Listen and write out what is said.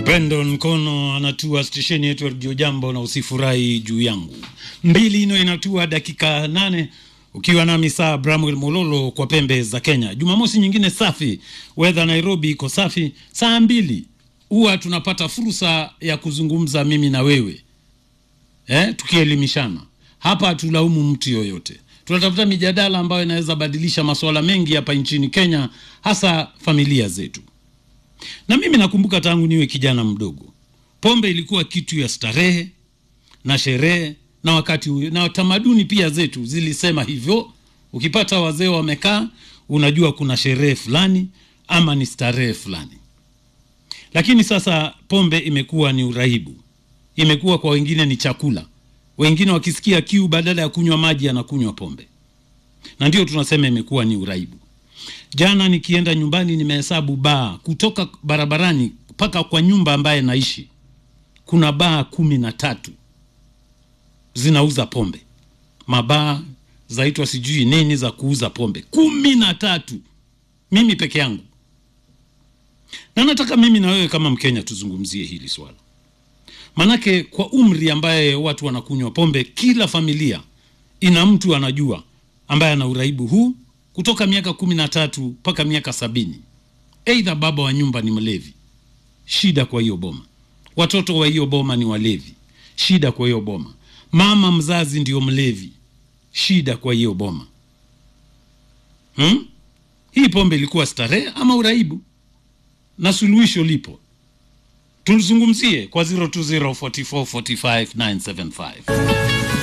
Brandon Kono anatua stesheni yetu ya redio Jambo na usifurahi juu yangu. Mbili ino inatua dakika nane ukiwa nami saa Bramwel Mololo kwa pembe za Kenya. Jumamosi nyingine safi, weather Nairobi iko safi. Saa mbili huwa tunapata fursa ya kuzungumza mimi na wewe eh, tukielimishana hapa. Hatulaumu mtu yoyote, tunatafuta mijadala ambayo inaweza badilisha masuala mengi hapa nchini Kenya, hasa familia zetu. Na mimi nakumbuka tangu niwe kijana mdogo, pombe ilikuwa kitu ya starehe na sherehe, na wakati na tamaduni pia zetu zilisema hivyo. Ukipata wazee wamekaa, unajua kuna sherehe fulani ama ni starehe fulani. Lakini sasa pombe imekuwa ni uraibu, imekuwa kwa wengine ni chakula. Wengine wakisikia kiu, badala ya kunywa maji anakunywa pombe, na ndio tunasema imekuwa ni uraibu. Jana nikienda nyumbani, nimehesabu baa kutoka barabarani mpaka kwa nyumba ambaye naishi, kuna baa kumi na tatu zinauza pombe, mabaa zaitwa sijui nini za kuuza pombe, kumi na tatu, mimi peke yangu. Na nataka mimi na wewe kama Mkenya tuzungumzie hili swala, manake kwa umri ambaye watu wanakunywa pombe, kila familia ina mtu anajua ambaye ana uraibu huu kutoka miaka kumi na tatu mpaka miaka sabini. Eidha baba wa nyumba ni mlevi, shida kwa hiyo boma. Watoto wa hiyo boma ni walevi, shida kwa hiyo boma. Mama mzazi ndio mlevi, shida kwa hiyo boma. Hmm? Hii pombe ilikuwa starehe ama uraibu? Na suluhisho lipo, tulizungumzie kwa 020445975